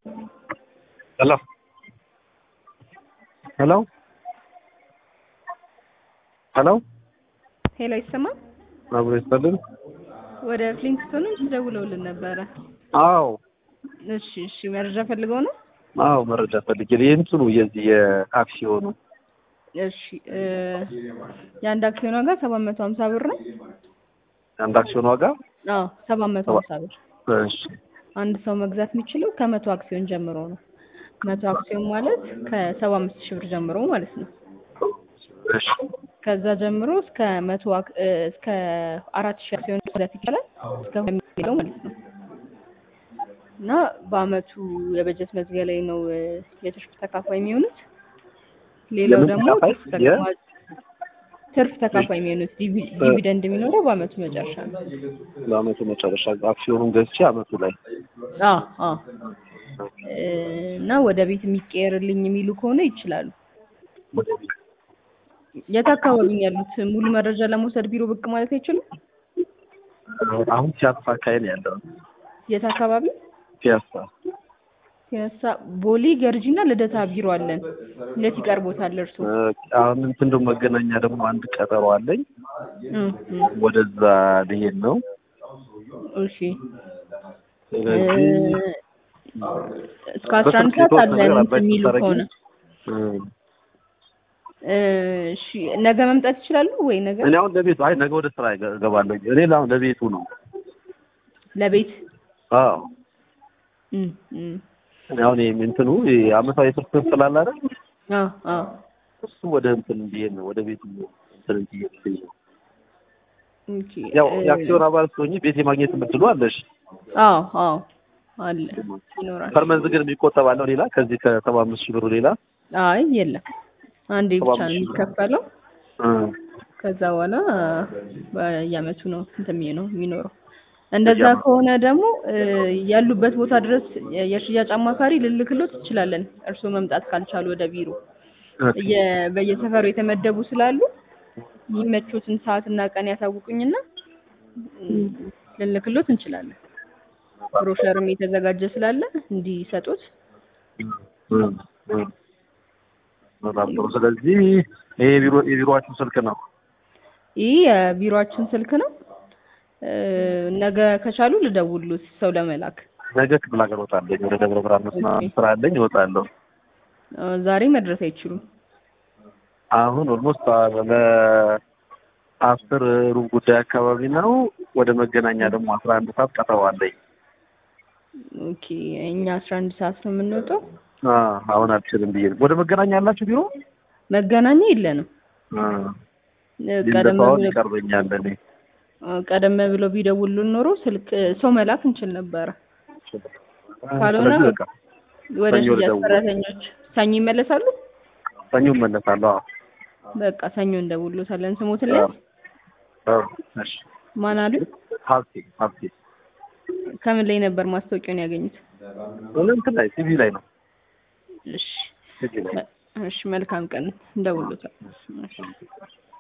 Hello. Hello. ሄሎ ሄሎ ይሰማል? አብሮ ይስጥልን። ወደ ፍሊንትስቶኖች ደውለውልን ነበረ። አዎ እሺ እሺ፣ መረጃ ፈልገው ነው? አዎ መረጃ ፈልጌ ነው። የእንትኑ የዚህ የአክሲዮኑ እሺ እ የአንድ አክሲዮን ዋጋ ሰባት መቶ ሀምሳ ብር ነው። አንድ አክሲዮን ዋጋ አዎ ሰባት መቶ ሀምሳ ብር። እሺ አንድ ሰው መግዛት የሚችለው ከመቶ አክሲዮን ጀምሮ ነው። መቶ አክሲዮን ማለት ከሰባ አምስት ሺህ ብር ጀምሮ ማለት ነው። እሺ ከዛ ጀምሮ እስከ መቶ አክ- እ እስከ አራት ሺህ አክሲዮን መግዛት ይቻላል እስከ የሚለው ማለት ነው። እና በአመቱ የበጀት መዝጊያ ላይ ነው እ የትርፍ ተካፋይ የሚሆኑት። ሌላው የምን ደግሞ ተካፋይ? ትርፍ ተካፋይ ትርፍ ተካፋይ የሚሆኑት ዲቪ- ዲቪደንድ የሚኖረው በአመቱ መጨረሻ ነው። ለአመቱ መጨረሻ አክሲዮኑን ገዝቼ አመቱ ላይ አዎ አዎ እ እና ወደ ቤት የሚቀየርልኝ የሚሉ ከሆነ ይችላሉ። የት አካባቢ ነው ያሉት? ሙሉ መረጃ ለመውሰድ ቢሮ ብቅ ማለት አይችሉም? አሁን ፒያሳ አካባቢ ነው ያለው። የት አካባቢ? ፒያሳ ፒያሳ፣ ቦሌ፣ ገርጂና ልደታ ቢሮ አለን። የት ይቀርቦታል እርሱ? እ አሁን እንትን ደግሞ መገናኛ ደግሞ አንድ ቀጠሮ አለኝ። እም፣ እም፣ ወደዛ ልሄድ ነው። እሺ ስለዚህ እ እስከ አስራ አንድ ሰዓት አለን እንትን የሚሉ ከሆነ እ እ እሺ ነገ መምጣት ይችላሉ ወይ? ነገ እኔ አሁን ለቤቱ አይ ነገ ወደ ስራ እገ- እገባለሁ። እኔ አሁን ለቤቱ ነው። ለቤት አዎ እም፣ እም፣ እኔ አሁን ይሄ እንትኑ ይሄ አመታዊ ትርፍ ስላለ አይደል አዎ አዎ እሱ ወደ እንትን እንዲሄድ ነው ወደ ቤቱ እንትን እንዲሄድ ነው። ኦኬ ያው እ የአክሲዮን አባል ስትሆኚ ቤት የማግኘት የምትሉ አለሽ። አዎ አዎ አለ ይኖራል። ፐርመንት ግን የሚቆጠብ አለው ሌላ ከዚህ ከሰባ አምስት ሺህ ብሩ ሌላ አይ የለም አንዴ ሰባ ብቻ ነው አምስት ሺህ ብር። የሚከፈለው። እ ከዛ በኋላ በየአመቱ ነው እንትን የሚሆነው የሚኖረው። እንደዛ በየአመቱ። ከሆነ ደግሞ እ ያሉበት ቦታ ድረስ የ- የሽያጭ አማካሪ ልልክሎት ትችላለን። እርስዎ መምጣት ካልቻሉ ወደ ቢሮ ኦኬ። የ- በየሰፈሩ የተመደቡ ስላሉ የሚመቹትን ሰዓትና ቀን ያሳውቁኝና እ ልልክሎት እንችላለን። ብሮሸርም የተዘጋጀ ስላለ እንዲሰጡት እ እ በጣም ጥሩ። ስለዚህ ይሄ የቢሮ የቢሮአችሁ ስልክ ነው። ይህ የቢሮአችን ስልክ ነው። እ ነገ ከቻሉ ልደውሉት ሰው ለመላክ ነገ ክፍለ ሀገር እወጣለሁ። ወደ ደብረ ብርሃን መስመር ስራ አለኝ እወጣለሁ። እ ዛሬ መድረስ አይችሉም። አሁን ኦልሞስት ለአስር ሩብ ጉዳይ አካባቢ ነው። ወደ መገናኛ ደግሞ አስራ አንድ ሰዓት ቀጠሮ አለኝ። ኦኬ እኛ አስራ አንድ ሰዓት ነው የምንወጣው። አ አሁን አልችልም ብዬ ነው። ወደ መገናኛ ያላችሁ ቢሮ መገናኛ የለንም። አ እ ቀደም ሊንደፋውን ብሎ ይቀርበኛል እኔ እ ቀደም ብሎ ቢደውሉን ኖሮ ስልክ ሰው መላክ እንችል ነበረ። ካልሆነ ስለዚህ በቃ ወደ ሰኞ ሽያጭ ልደውል። ሰራተኞች ሰኞ ይመለሳሉ። ሰኞ እመለሳለሁ። አዎ በቃ ሰኞ እንደውሎታለን። ስሞትን ላይ አዎ እሺ። ማን አሉ? ሀብቴ ሀብቴ ከምን ላይ ነበር ማስታወቂያውን ያገኙት? እንትን ላይ ቲቪ ላይ ነው እሺ ቲቪ ላይ እሺ፣ መልካም ቀን እንደውሎታል። እሺ